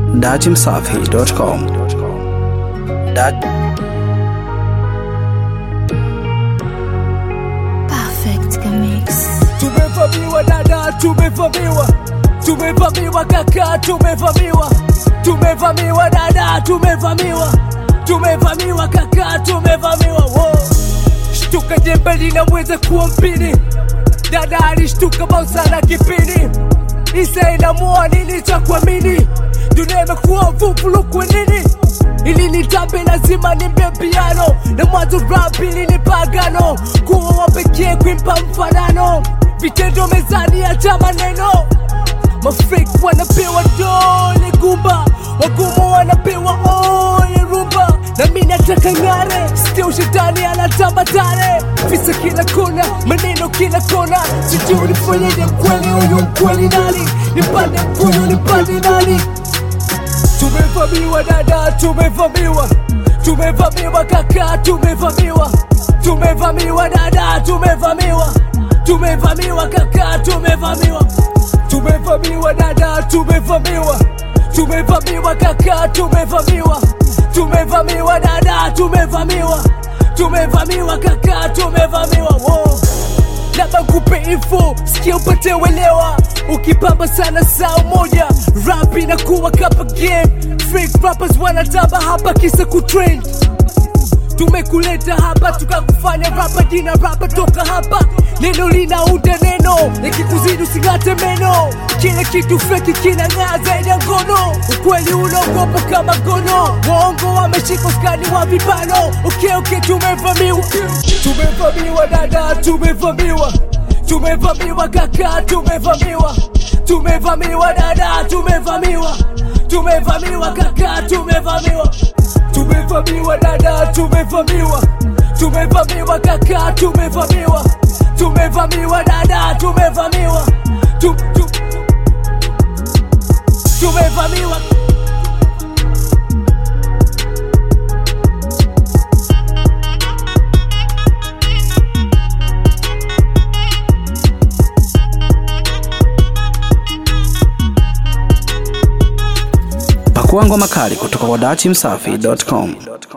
datimsafi.com. Dat Perfect Mix. Tumevamiwa dada, tumevamiwa, tumevamiwa kaka, tumevamiwa, tumevamiwa dada, tumevamiwa, tumevamiwa kaka, tumevamiwa. Wo. Shtuka jembe linaweza kuwa mpini, dada alishtuka bausana kipini, Isa inamua nini cha kuamini, dunia imekuwa vuvulu kwa nini ili nitambe lazima nimbe piano na mwanzo rap ili ni pagano kuwa wa pekee kuimpa mfanano vitendo mezani acha maneno mafrik wanapewa dole gumba wagumu wanapewa ole rumba na mi nataka ng'are still shetani anatamba tare visa kila kona maneno kila kona sijui nifanyeje kweli huyu mkweli nani nipande mkuyu nipande nani Tumevamiwa dada, tumevamiwa, tumevamiwa kaka, tumevamiwa, tumevamiwa dada, tumevamiwa, tumevamiwa kaka, tumevamiwa, tumevamiwa dada, tumevamiwa, tumevamiwa kaka, tumevamiwa, tumevamiwa dada, tumevamiwa, tumevamiwa kaka, tumevamiwa wow labda nkupe info sikia upate uelewa ukipamba sana saa moja rap inakuwa kapa game fake rappers wanatamba hapa kisa kutrend tumekuleta hapa tukakufanya rapa jina rapa toka hapa neno linaunda neno nikikuzidi using'ate meno kile kitu feki kinang'aa zaidi ya ngono ukweli unaogopa kama gono waongo wameshika skani wa vibano okay, okay, tumevamiwa tumevamiwa dada tumevamiwa tumevamiwa kaka tumevamiwa tumevamiwa dada tumevamiwa tumevamiwa kaka tumevamiwa tumevamiwa dada tumevamiwa tumevamiwa kaka tumevamiwa tumevamiwa dada tumevamiwa tu, tu, tumevamiwa pakua ngoma kali kutoka kwa datimsafi.com.